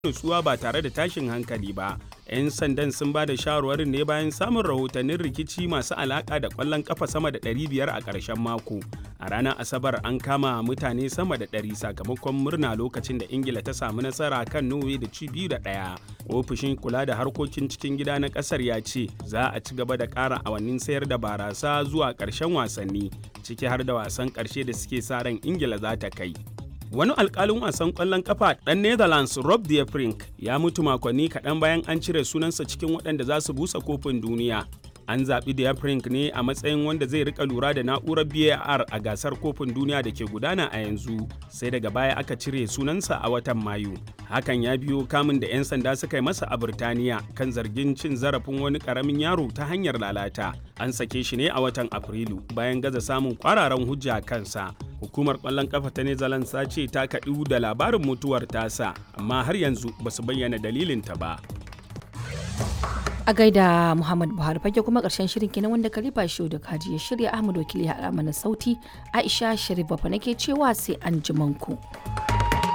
nutsuwa ba tare da tashin hankali ba 'yan sandan sun ba da shawarwarin ne bayan samun rahotannin rikici masu alaka da kwallon kafa sama da 500 a ƙarshen mako a ranar asabar an kama mutane sama da 100 sakamakon murna lokacin da ingila ta samu nasara kan norway da ci biyu da ɗaya ofishin kula da harkokin cikin gida na ƙasar ya ce za a ci gaba da ƙara awannin sayar da barasa zuwa ƙarshen wasanni ciki har da wasan ƙarshe da suke sa ran ingila za ta kai wani alkalin wasan kwallon kafa ɗan netherlands rob de Vrij ya mutu makonni kaɗan bayan an cire sunansa cikin waɗanda za su busa kofin duniya an zaɓi de Vrij ne a matsayin wanda zai rika lura da na'urar var a gasar kofin duniya da ke gudana a yanzu sai daga baya aka cire sunansa a watan mayu hakan ya biyo kamun da 'yan sanda suka yi masa a birtaniya kan zargin cin zarafin wani ƙaramin yaro ta hanyar lalata an sake shi ne a watan afrilu bayan gaza samun kwararan hujja kansa hukumar kwallon kafa ta netherlands ta ce ta kaɗu da labarin mutuwar tasa amma har yanzu ba su bayyana dalilinta ba a gaida muhammad buhari fage kuma karshen shirin kenan wanda kalifa shi da kaji ya shirya ahmad wakili ya mana sauti aisha sharif bafa nake cewa sai an ku.